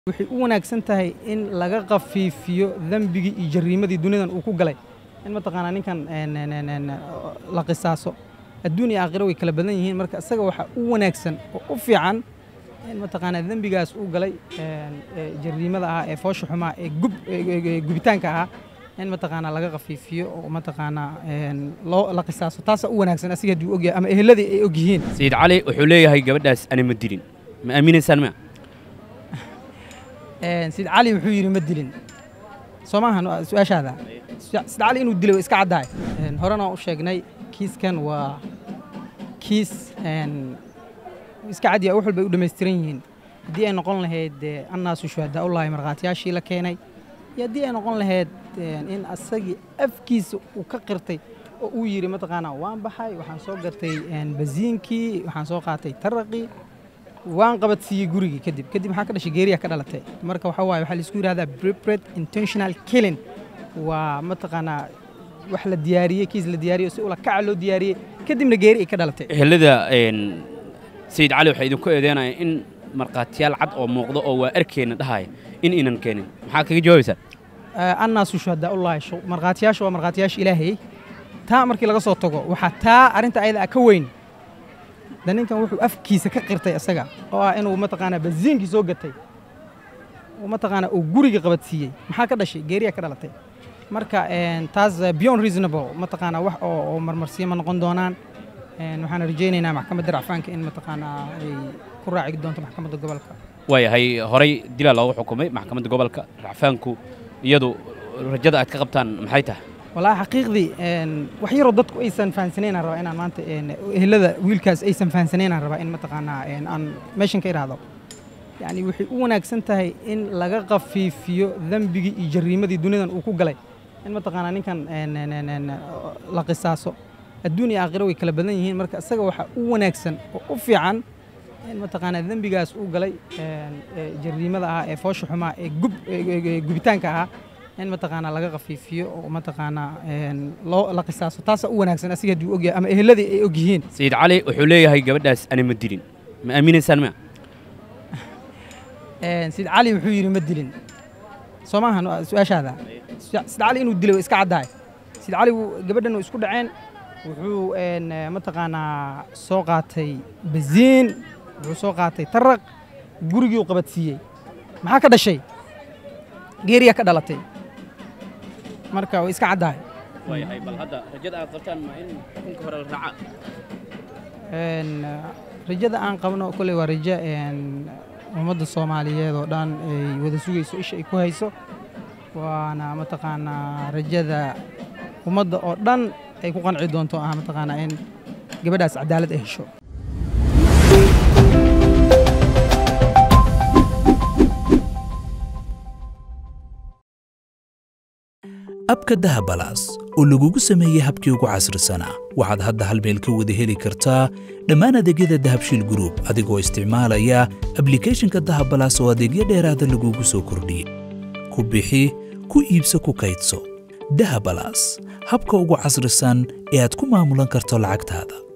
waxay u wanaagsan tahay in laga khafiifiyo dembigii iyo jariimadii dunidan uu ku galay in mataqaanaa ninkan la qisaaso adduun iyo aakhiro way kala badan yihiin marka isaga waxaa u wanaagsan oo u fiican in mataqaanaa dembigaas uu galay jariimada ahaa ee foosha xumaa ee gubitaanka ahaa in mataqaanaa laga khafiifiyo oo mataqaanaa loo la qisaaso taasaa u wanaagsan asiga hadduu ogyahay ama eheladii ay og yihiin sayid cali wuxuu leeyahay gabadhaas ani ma dilin ma aaminaysaan ma sayid cali wuxuu yidhi ma dilin soo maahan su-aashaada sayid cali inuu dilay waa iska caddahay horena u sheegnay kiiskan waa kiis iska caddiya wax walbay u dhammaystiran yihiin haddii ay noqon lahayd annaasu shuhadaa ullahi markhaatiyaashii la keenay iyo haddii ay noqon lahayd in asagii afkiisa uu ka qirtay oo uu yidhi mataqaanaa waan baxay waxaan soo gatay basiinkii waxaan soo qaatay taraqii waan qabadsiiyey gurigii kadib kadib maxaa ka dhashay geeriya ka dhalatay marka waxa waaye waxaa laisku yidhahdaa prepared intentional killing waa mataqaanaa wax la diyaariyey kiis la diyaariyey si ula kaca loo diyaariyey kadibna geeri ay ka dhalatay ehelada sayid cali waxay idinku eedeynaya in markhaatiyaal cad oo muuqda oo waa arkeenna dhahaya in inan keenin maxaa kaga jawaabaysaa annaasu shuhadaa ullahi markhaatiyaasha waa markhaatiyaasha ilaahayey taa markii laga soo tago waxaa taa arrinta ayada ah ka weyn da ninkan wuxuu afkiisa ka qirtay isaga oo ah inuu mataqaanaa basiinkii soo gatay oo mataqaanaa uu guriga qabadsiiyey maxaa ka dhashay geeriya ka dhalatay marka taas beyond reasonable mataqaanaa wax oo marmarsiyo ma noqon doonaan waxaan rajaynaynaa maxkamadda racfaanka in mataqaanaa ay ku raaci doonto maxkamadda gobolka waayahay horay dilaa loogu xukumay maxkamadda gobolka racfaanku iyadu rajada aad ka qabtaan maxay tahay wallaahi xaqiiqdii wax yaroo dadku aysan fahansaneynaan rabaa inaan maanta ehelada wiilkaas aysan fahansaneynaan rabaa in mataqaanaa aan meeshan ka idhaahdo yacni waxay u wanaagsan tahay in laga khafiifiyo dembigii iyo jariimadii dunidan uu ku galay in mataqaanaa ninkan la qisaaso adduun iyo aakhiro way kala badan yihiin marka isaga waxaa u wanaagsan oo u fiican in mataqaanaa dembigaas uu galay jariimada ahaa ee foosha xumaa ee gubitaanka ahaa in mataqaanaa laga khafiifiyo oo mataqaanaa loo la qisaaso taasaa u wanaagsan asiga hadduu ogyahay ama eheladii ay og yihiin sayid cali wuxuu leeyahay gabadhaas ani ma dilin ma aaminaysaan ma sayid cali wuxuu yidhi ma dilin soo maahan su-aashaada sayid cali inuu dilay waa iska caddahay sayid cali gabadhan way isku dhaceen wuxuu mataqaanaa soo qaatay basiin wuxuu soo qaatay taraq gurigii u qabadsiiyey maxaa ka dhashay geeriya ka dhalatay marka way iska caddahay waayahay bal hadda rajada aad qabtaan ma in xukunka hore la raaca rajada aan qabno kolley waa rajo ummadda soomaaliyeed oo dhan ay wada sugayso isha ay ku hayso waana mataqaanaa rajada ummadda oo dhan ay ku qanci doonto ah mataqaanaa in gabadhaas cadaalad ay hesho abka dahabalaas oo lagugu sameeyey habkii ugu casrisanaa waxaad hadda hal meel ka wada heli kartaa dhammaan adeegyada dahabshiil gruub adigoo isticmaalaya ablikeeshinka dahabalaas oo adeegyo dheeraada lagugu soo kordhiyey ku bixi ku iibso ku kaydso dahabalaas habka ugu casrisan ee aad ku maamulan karto lacagtaada